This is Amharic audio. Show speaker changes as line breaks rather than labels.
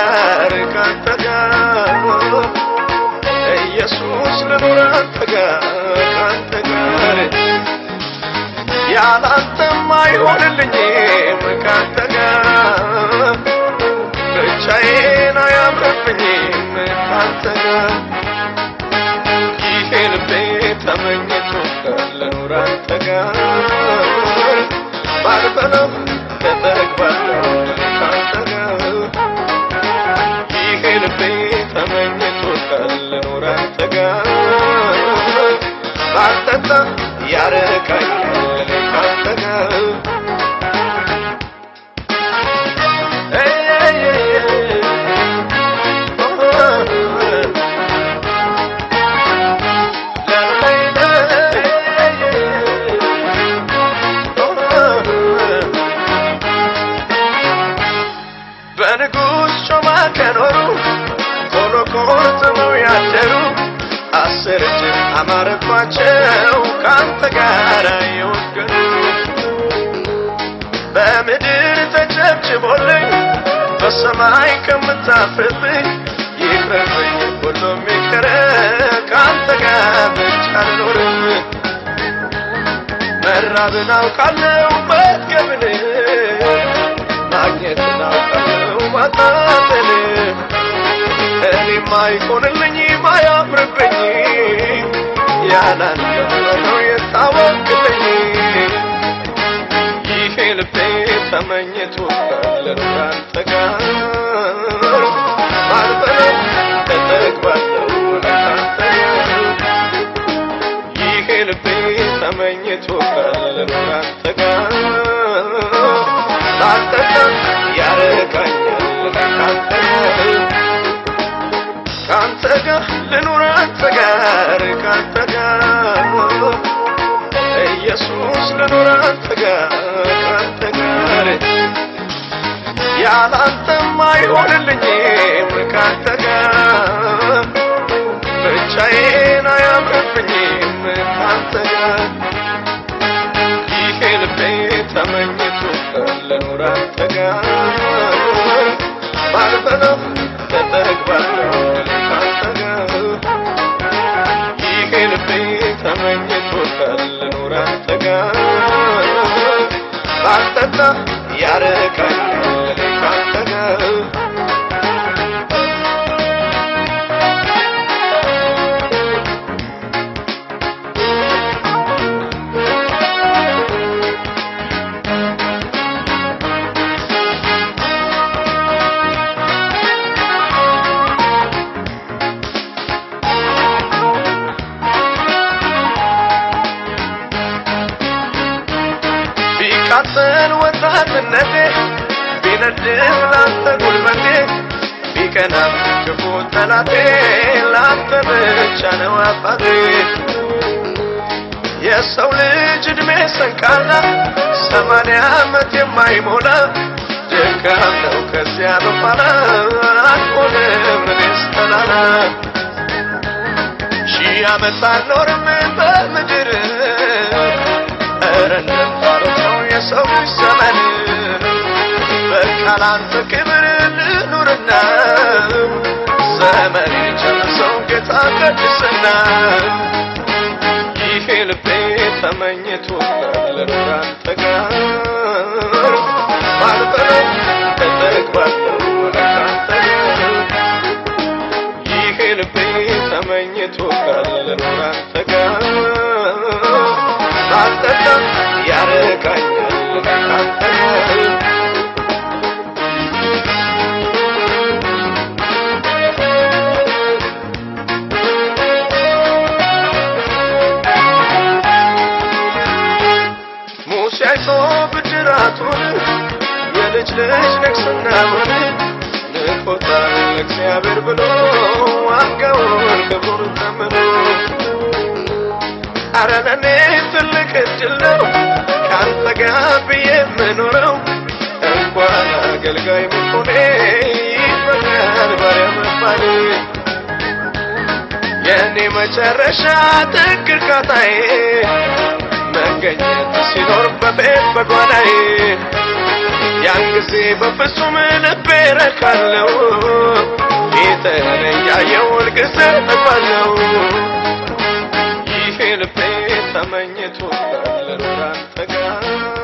ጋር ካንተ ጋር ኢየሱስ ልኑር አንተ ጋር ካንተ ጋር ያላንተማ አይሆንልኝም ካንተ ጋር ብቻዬን አያምርብኝም ካንተ ጋር ይሄ ልቤ ተመኝቶ ልኑር አንተ ጋር ባልበለው ተጠግባለሁ ካንተ ጋር ይሄ ልቤ ተመኝቶ ልኑር አንተ ጋር ባልጠጣ ያረካኛል ካንተ ጋር በንጉሥ ጮማ ከኖሩ ቶሎ ቆርጥመው ያደሩ አስር እጅ አማረባቸው ካንተ ጋር የወገኑ በምድር ተጨብጭቦልኝ በሰማይ ከምታፍርብኝ ይቅርብኝ ሁሉም ይቅር ካንተ ጋር ብቻ ልኖርም መራብን አውቃለሁ መጥገብን ማግኘትን አውቃለሁ ማጣትን እኔም አይሆንልኝ ማያምርብኝ ያላንተ ነው የታወቅልኝ ይሄ ልቤ ተመኝቶ ልኑር አንተ ጋር ባልበለው ተጠግባለሁ ካንተ ጋር ይሄ ልቤ ተመኝቶ ልኑር አንተ ጋር ባልጠጣ ያረካኛል ካንተ ጋር ካንተ ጋር ልኑር አንተ ጋር ካንተ ጋር ኢየሱስ ልኑር አንተ ጋር ካንተ ጋር ያላንተማ አይሆንልኝም ካንተ ጋር ብቻዬን አያምርብኝም ካንተ ጋር ይሄ ልቤ ተመኝቶ ልኑር አንተ ጋር ባልበለው ተጠግባለሁ ካንተ ጋር ይሄ ልቤ ተመኝቶ ልኑር አንተ ጋር ባልጠጣ ያረካኛል ካንተ ጋር ቢቃጠል ወጣትነቴ ቢነድም ላንተ ጉልበቴ ቢቀናም ክፉ ጠላቴ ላንተ ብቻ ነው አባቴ የሰው ልጅ ዕድሜ ሰንቃላ ሰማንያ ዓመት የማይሞላ ድካም ነው ከዚያ በኋላ አልሆንም እኔስ ተላላ ሺህ ዓመት አልኖርም በምድር ኧረ እንደምታረግ ነው የሰው ልጅ ዘመን በቃ ላንተ ክብር ልኑርና ዘመን ጨርሰው ጌታ ቅድስና ይሄ ልቤ ተመኝቶ ልኑር አንተ ጋር ባልበለው ተጠግባለሁ ካንተ ጋር ይሄ ልቤ ተመኝቶ ልኑር አንተ ጋር ባልጠጣ ያረካኛል ካንተ ጋር ሙሴ አይቶ ብድራቱን የልጅ ልጅ ንግስናውን ንቆታል እግዚአብሔር ብሎ ዋጋውን ክቡር ተምኖ አረ ለኔ ትልቅ እድል ነው ከአንተ ጋር ብዬ የምኖረው እንኳን አገልጋይ መሆኔ ይበቃል ባሪያ መባሌ የእኔ መጨረሻ ጥግ እርካታዬ መገኘት ሲኖር በቤት በጓዳዬ ያን ጊዜ በፍጹም ልቤ ረካለው ፊትህን እያየሁ ሁልጊዜ እጠግባለሁ ይሄ ልቤ ተመኝቶ ልኑር አንተ ጋር